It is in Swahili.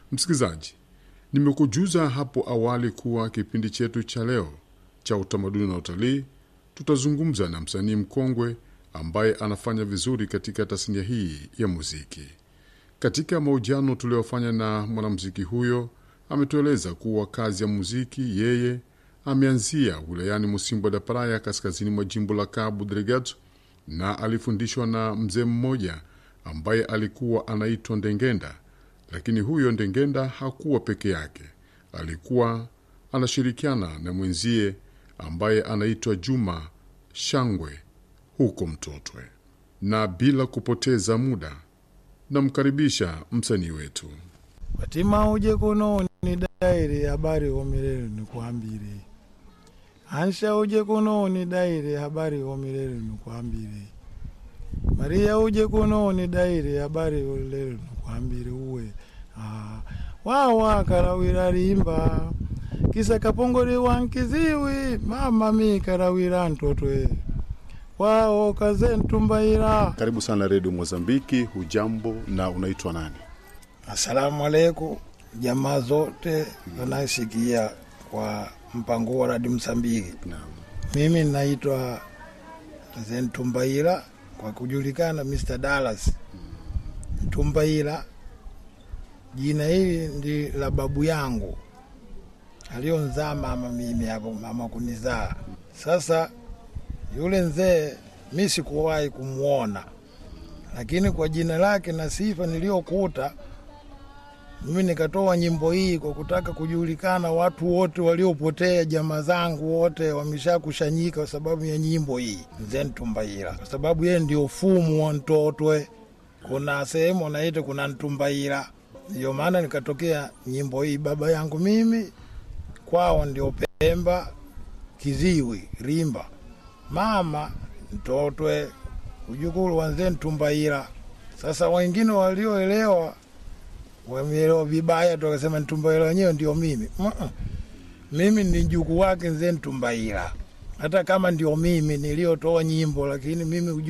Msikilizaji, nimekujuza hapo awali kuwa kipindi chetu cha leo cha utamaduni na utalii tutazungumza na msanii mkongwe ambaye anafanya vizuri katika tasnia hii ya muziki. Katika mahojiano tuliyofanya na mwanamuziki huyo, ametueleza kuwa kazi ya muziki yeye ameanzia wilayani Musimbo da Praia, kaskazini mwa jimbo la Cabo Delgado, na alifundishwa na mzee mmoja ambaye alikuwa anaitwa Ndengenda. Lakini huyo Ndengenda hakuwa peke yake, alikuwa anashirikiana na mwenzie ambaye anaitwa Juma Shangwe huko Mtotwe. Na bila kupoteza muda, namkaribisha msanii wetu. Watima uje kuno ni daire habari homirere nikwambire Ansha uje kuno ni daire habari homirere nikwambire Maria uje kuno ni daire habari homirere nikwambire uwe ah, wawa karawira rimba kisa kapongori wankiziwi mama mi karawira ntotwe wao kaze ntumbaira Karibu sana Redio Mozambiki. Hujambo na unaitwa nani? Asalamu alaikum jamaa zote wanasikia kwa mpango wa radi Msambiki. Naam. Mimi naitwa Zentumbaira kwa kujulikana Mr. Dallas Mtumbaira. Jina hili ndi la babu yangu alionzaa mama mimi hapo, mama kunizaa. Sasa yule mzee mi sikuwahi kumwona, lakini kwa jina lake na sifa niliyokuta mimi nikatoa nyimbo hii kwa kutaka kujulikana, watu wote waliopotea, jamaa zangu wote wameshakushanyika kwa sababu ya nyimbo hii Mzee Ntumbaira, kwa sababu yeye ndio fumu wa Ntotwe. Kuna sehemu wanaita kuna Ntumbaira, ndio maana nikatokea nyimbo hii. Baba yangu mimi kwao ndio Pemba, Kiziwi, Rimba, mama Ntotwe, ujukuru wa Mzee Ntumbaira. Sasa wengine walioelewa wameelewa vibaya tu, wakasema Ntumbaira wenyewe ndio mimi. Mm-mm. Mimi ni mjukuu wake Mzee Ntumbaira, hata kama ndio mimi niliyotoa nyimbo, lakini mimi